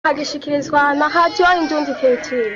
agishikirizwa na radio Indundi Culture.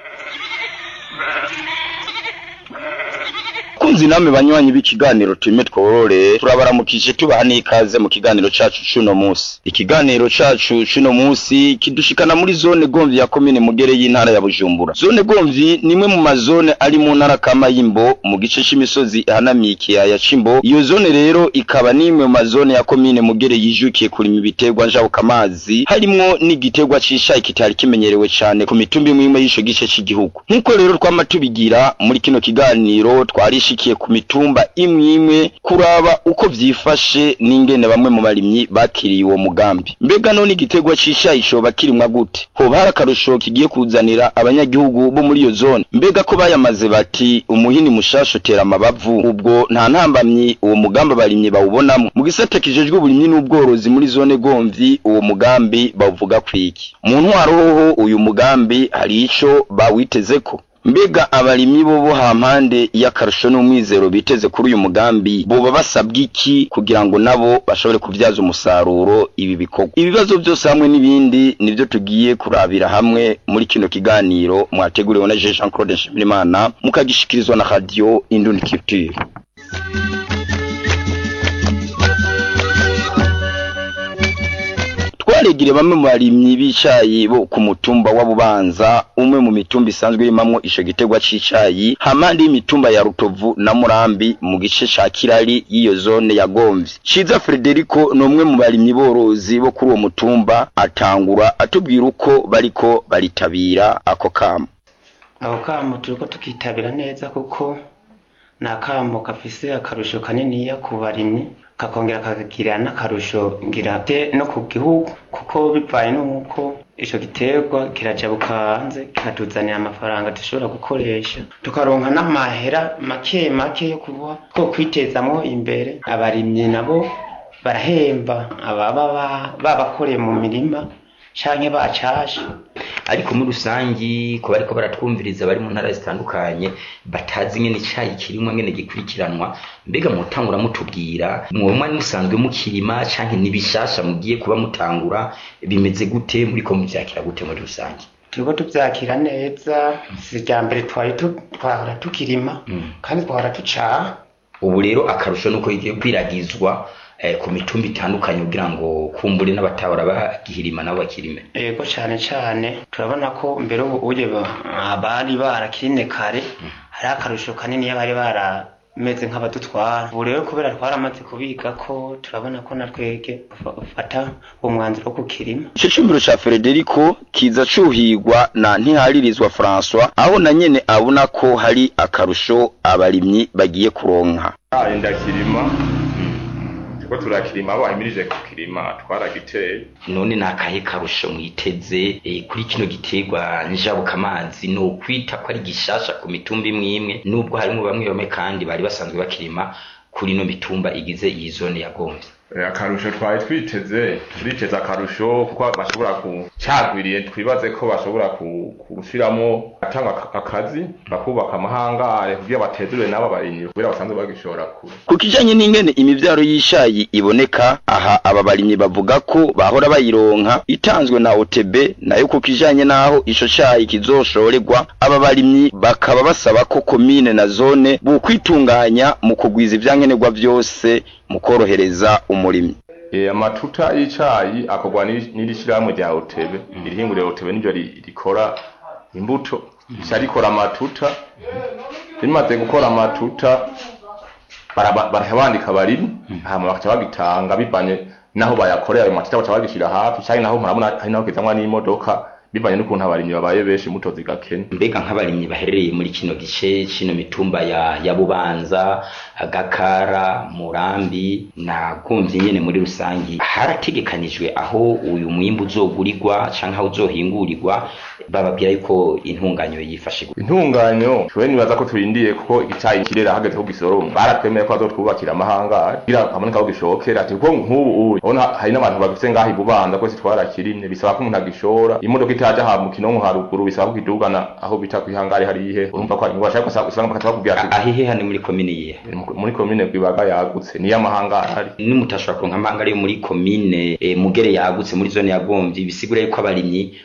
kunzi namwe banywanyi b'ikiganiro turime tworore turabaramukije tubaha n'ikaze mu kiganiro cacu c'uno musi ikiganiro cacu c'uno musi kidushikana muri zone gomvyi ya komine mugere y'intara ya bujumbura zone gomvyi nimwe mu mazone ari mu ntara kama y'imbo mu gice c'imisozi ihanamiye ikiyaya c'imbo iyo zone rero ikaba n'imwe mu mazone ya komine mugere yijukiye kurima ibiterwa njabukamazi harimwo n'igiterwa c'ishayi kitari kimenyerewe cane ku mitumba imwe imwe y'ico gice c'igihugu nk'uko rero twama tubigira muri kino kiganiro twarishikiye ku mitumba imwe imwe kuraba uko vyifashe n'ingene bamwe mu barimyi bakiriye uwo mugambi mbega none igiterwa c'ishayi coba kirimwa gute hoba hari akarusho kigiye kuzanira abanyagihugu bo muri iyo zone mbega ko bayamaze bati umuhini mushasha utera amabavu ubwo nta ntambamyi uwo mugambi abarimyi bawubonamwo mu gisata kijejwe uburimyi n'ubworozi muri zone gomvyi uwo mugambi bawuvuga kwiki mu ntwaro hoho uyu mugambi hari ico bawitezeko mbega abarimyi bo bo hampande y'akarusho n'umwizero biteze kuri uyu mugambi boba basabwa iki kugira ngo nabo bashobore kubyaza umusaruro ibi bikorwa ibibazo byose hamwe n'ibindi nivyo tugiye kurabira hamwe muri kino kiganiro mwateguriwe na Jean Claude Nshimirimana mukagishikirizwa na radio Indundi Culture twaregire bamwe mu barimyi b'icayi bo ku mutumba wa Bubanza umwe mu mitumba isanzwe yimamwo ico giterwa c'icayi hamandi y'imitumba ya Rutovu na Murambi mu gice ca Kirari y'iyo zone ya Gomvyi Ciza Frederico ni umwe mu barimyi borozi bo kuri uwo mutumba atangura atubwira uko bariko baritabira ako kamo ako kamo turiko tukitabira neza kuko ni akamo gafise akarusho kaniniya ku barimyi kakongera kakagira n'akarusho ngira te no ku gihugu kuko bivaye n'uko ico giterwa kirajabuka hanze kikatuzanira amafaranga dushobora gukoresha tukaronka n'amahera make make yo kuba two kwitezamwo imbere abarimyi nabo barahemba ababa babakoreye mu mirima canke bacashe ariko muri rusangi ko bariko baratwumviriza bari mu ntara zitandukanye batazi ngene icayi kirimwa ngene gikurikiranwa mbega mutangura mutubwira mwomwa musanzwe mukirima canke nibishasha mugiye kuba mutangura bimeze gute muri ko muvyakira gute muri rusangi turiko tuvyakira neza si rya mbere twari tu- twahora tukirima kandi twahora tucaha ubu rero akarusho nuko igiye kwiragizwa eh, ku mitumba itandukanye kugira ngo kumbure n'abatahora bagihirima nabo bakirime yego cane cane turabona ko mbere ubu uye abari barakirine kare hari akarusho kanini bari barameze nk'abadutwara ubu rero kubera twaramaze kubiga ko turabona ko na twege ufata uwo mwanzuro wo kukirima ico cumviro ca Frederico kiza cuhigwa na ntiharirizwa François aho na nyene abona ko hari akarusho abarimyi bagiye kuronka Ayi ndakirima turiko turakirima abo bahimirije kukirima twaragiteye none nakahe karusho mwiteze eh, kuri kino giterwa njabukamazi ni ukwita ko ari gishasha ku mitumba imwe imwe nubwo harimo bamwe bamwe kandi bari basanzwe bakirima kuri ino mitumba igize iyi zone ya Gomvyi Eh, akarusho twari twiteze turiteze akarusho kuko bashobora kucagwiriye twibaze ko bashobora ku- gushiramwo atanga akazi bakubaka amahangare kugira batezure n'abo barimyi kubera basanzwe bagishora kure ku kijanye n'ingene imivyaro y'ishayi iboneka aha aba barimyi bavuga ko bahora bayironka itanzwe na OTB nayo ku kijanye n'aho ico cayi kizoshorerwa aba barimyi bakaba basaba ko komine na zone bokwitunganya mu kugwiza ivyankenerwa vyose mu korohereza umurimyi Eh, amatuta y'icayi akorwa n'iri- n'iri shirahamwe rya otebe irihinguriro otebe niryo ri- rikora imbuto rica rikora amatuta rimaze gukora amatuta baraba- barabandika abarimyi hama bakaca bagitanga bivanye naho bayakorera ayo matuta baca bagishira hafi canke naho murabona hari naho kizanwa n'imodoka bivanye n'ukuntu abarimyi babaye benshi imbuto zigakena mbega nk'abarimyi baherereye muri kino gice kino mitumba ya, ya bubanza gakara murambi na gomvyi nyene muri rusangi harategekanijwe aho uyu mwimbu uzogurirwa canke aho uzohingurirwa bababwira yuko intunganyo yifashe gute? intunganyo twe nibaza ko turindiye kuko icayi kirera hageze ko gisoroma baratwemeye ko bazotwubakira amahangare kugira haboneka aho gishokera ati kuko nk'ubu ubu urabona hari n'abantu bagifise ngaho ibubanza kwese twarakirimye bisaba ko umuntu agishora imodoka kitaja ha mu kinonko haruguru bisaba kukidugana aho bita kwihangari harihe urumva ko ari ingwara cyangwa se usanga bakata bakubwira ati ahihe hano muri komine yihe muri komine gwibaga yagutse niyo amahanga ahari nimutashobora kuronka amahanga yo muri komine eh, mugere yagutse muri zone ya gomvyi bisigura yuko abarimyi